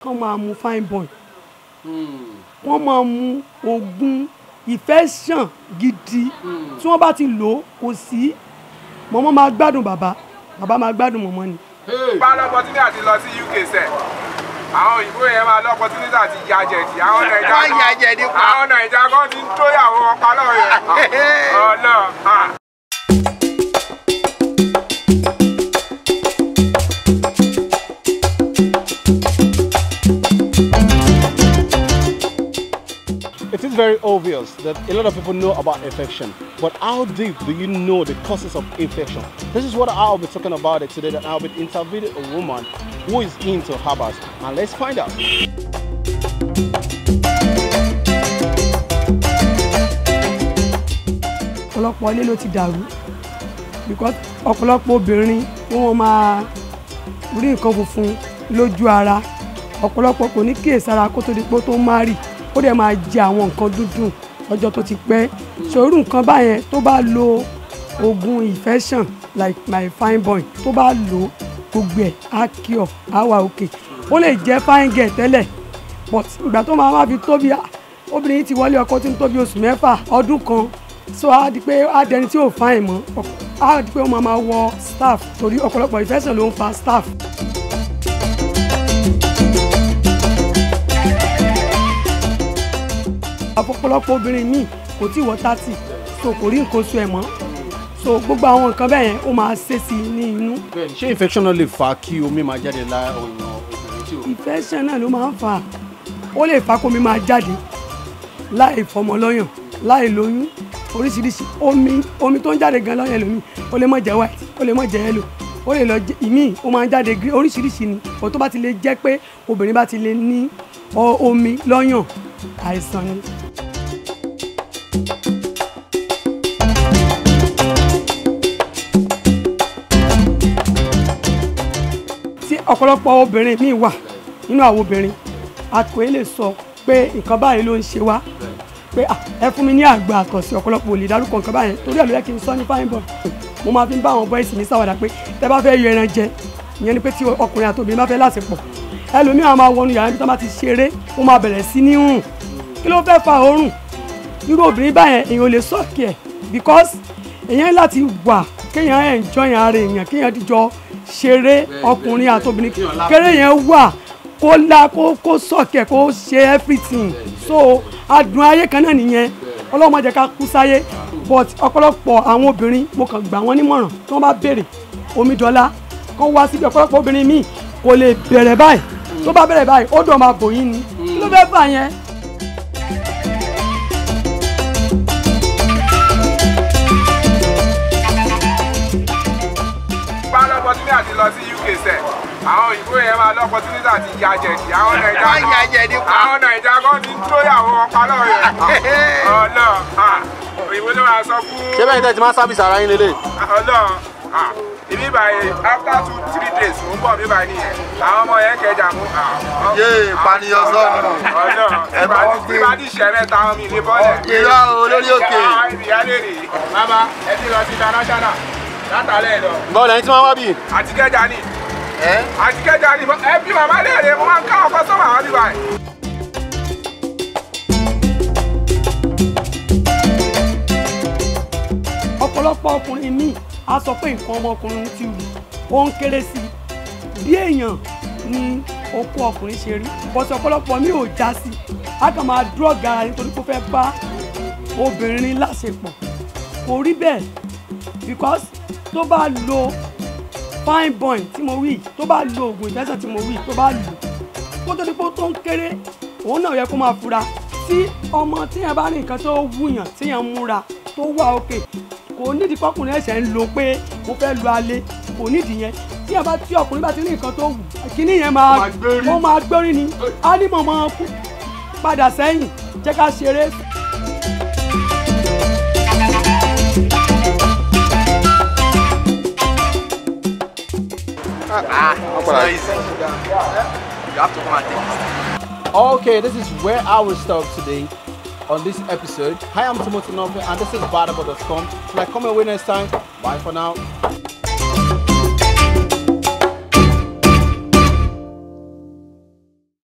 kán máa mu fine boy wọ́n máa mu oògùn infection gidi tí wọ́n bá ti lò ó kò sí mọ̀mọ́ máa gbádùn bàbá bàbá máa gbádùn mọ̀mọ́ ni. bá lọ́pọ̀tínì àti lọ sí uk sẹ̀ àwọn òyìnbó yẹn máa lọ́pọ̀tínì àti ya jẹ̀dì àwọn nàìjà Wọ́n ya jẹ̀dí pa. àwọn nàìjà kan ti ń tóyàwó wọn pa lọ́wọ́ yẹn ọlọ́ọ̀ It is very obvious that a lot of people know about infection, but how deep do you know the causes of infection? This is what I'll be talking about it today. That I'll be interviewing a woman who is into herbals, and let's find out. ọ̀pọ̀lọpọ̀ ilé ló ti dàrú because ọ̀pọ̀lọpọ̀ obìnrin wọ́n máa rí nǹkan funfun lójú ara ọ̀pọ̀lọpọ̀ kò ní kíyèsára kó tó di pé ó tó márì ó dẹ̀ máa jẹ àwọn nǹkan dúdùn ọjọ́ tó ti pẹ́ ṣòro nǹkan báyẹn tó bá lo oògùn infection like my fine boy tó bá lò ó gbogbo ẹ̀ á cure á wà òkè ó lè jẹ́ fine girl tẹ́lẹ̀ but ìgbà tó máa máa fi tóbi obìnrin yìí ti wọlé ọkọ tí ń tóbi oṣù mẹ́fà ọdún kan so á di pé á dẹni tí ò fine mọ́ á di pé ó máa máa wọ staff torí ọ̀pọ̀lọpọ̀ infection ló ń fa staff. ọ̀pọ̀lọpọ̀ obìnrin míì kò tí ì wọ thirty so kò rí nǹkan oṣù ẹ̀ mọ́ so gbogbo àwọn nǹkan bẹ́ẹ̀ yẹn ó máa ṣe sí i ní inú ṣé infection náà lè fa kí omi máa jáde lára ọ̀nà obìnrin tí o. infection náà ló máa ń fà á ó lè fa kómi máa jáde láì fọmọ lọ́yàn láì lóyún oríṣiríṣi omi omi tó ń jáde gan lọ́yàn lómi ó lè má jẹ́ white ó lè má jẹ́ yellow ó lè lọ jẹ́ ìmíì ó máa ń jáde green oríṣiríṣi ni ò tó bá ti lè jẹ́ pé obìnrin bá ti lè ní ọ- omi lọ́yàn àìsàn ni. tí ọ̀pọ̀lọpọ̀ obìnrin míì wà nínú àwọn obìnrin àkò ẹ lè sọ pé nǹkan báyìí ló ń ṣe wá pé "Ah, ẹ fún mi ní àgbà àkànṣe ọ̀pọ̀lọpọ̀ ò lè dárúkọ nǹkan báyẹn torí ẹ̀ ló yẹ kí n sọ ní fine boy mo máa fi ń bá àwọn bọ́ìsì mi ṣàwàdà pé tẹ bá fẹ́ yọ ẹran jẹ ìyẹn ni pé tí ọkùnrin àti obìnrin bá fẹ́ láṣepọ̀ ẹlòmíràn máa wọnú yàrá níbi tí wọ́n bá ti ṣeré ó máa bẹ̀rẹ̀ sí ní rùn kí ló fẹ́ fa òórùn irú obìnrin báyẹn èèyàn ò lè sọ́ọ̀kì ẹ̀ because èèyàn ní láti wà kéèyàn enjoy ara èèyàn kéèyàn díjọ ṣeré ọkùnrin àti obìnrin kéré yẹn wà kó la kó kó sọ́ọ̀kì ẹ̀ kó ṣe everything so adùn ayé kan náà nìyẹn ọlọ́run má jẹ́ ká kú sáyé but ọ̀pọ̀lọpọ̀ àwọn obìnrin mo kàn gbà wọ́n nímọ̀ràn tí wọ́n bá béèrè omidanla kán wá síbi ọ̀pọ̀lọpọ̀ obìnrin míì kò lè bẹ̀rẹ̀ báyìí tó bá bẹ̀rẹ̀ báyìí ó dọ̀ máa bò yín ni kí ló fẹ́ fà yẹn. bá lọ́pọ̀tínì àti lọ sí uk sẹ̀ àwọn òyìnbó yẹn máa lọ́pọ̀tínì àti ya jẹ̀dì àwọn nàìjà Wọ́n ya jẹ̀dí pa. àwọn nàìjà kan ti ń tóyàwó wọn pa lọ́wọ́ yẹn ọlọ́ọ̀ òyìnbó ló máa sọ fún ṣé bẹ́ẹ̀ ni tẹ́ ti máa sábìsì ara yín lélẹ̀. ọlọ́run ah, ibi báyìí after two three days mo ń bọ̀ mi báyìí nìyẹn àwọn ọmọ yẹn kẹjà mú. Yé, ìpànìyàn sọnù. ọlọ́run Ẹ bá wọn gbé. ìbá ti ṣẹ́ mẹ́ta wọn mi ní bọ́ọ̀lẹ̀. Irọ́ o, lórí òkè. ìyá lè rè é. bàbá ẹ ti lọ sí international látàlẹ́ lọ báwo lẹ́yìn tí wọ́n wá bí. àti kẹjà ni Ẹ́ àti kẹjà ni ẹ bí màmá lè rè é mo máa ń ká ọkọ sọ́wọ́ àwọn bíbá yìí. ọ̀pọ̀lọpọ̀ ọkùnrin míì á sọ pé nǹkan ọmọkùnrin ti wù ó ń kéré sí i bí èèyàn ni okó ọkùnrin ṣe rí bọ́sẹ̀ ọ̀pọ̀lọpọ̀ mi ò já sí i á kàn máa dúrọ̀gì ara nítorí pé ó fẹ́ bá obìnrin láṣepọ̀ kò rí bẹ́ẹ̀ because tó bá lo fine boy tí mo wí tó bá lo oògùn ìfẹsẹ̀ tí mo wí tó bá lò kó tó di pé ó tó ń kéré òun náà yẹ kó máa fura tí ọmọ tíyẹn bá ní nǹkan tó wúyàn tíyẹn múra tó wà òkè kò nídìí kọkùnrin ẹ̀ṣẹ̀ ń lo pé mo fẹ́ lu alẹ́ kò nídìí yẹn tí ẹ bá tí ọkùnrin bá ti ní nǹkan tó wù kíní yẹn máa ó máa gbórí ni á ní mọ̀mọ́ kú padà sẹ́yìn jẹ́ ká ṣeré. it's not easy. You have to come and take this. Okay, this is where I will stop today on this episode. Hi, I'm Timothy Novi, and this is Badabo.com. Till I come away next time. Bye for now.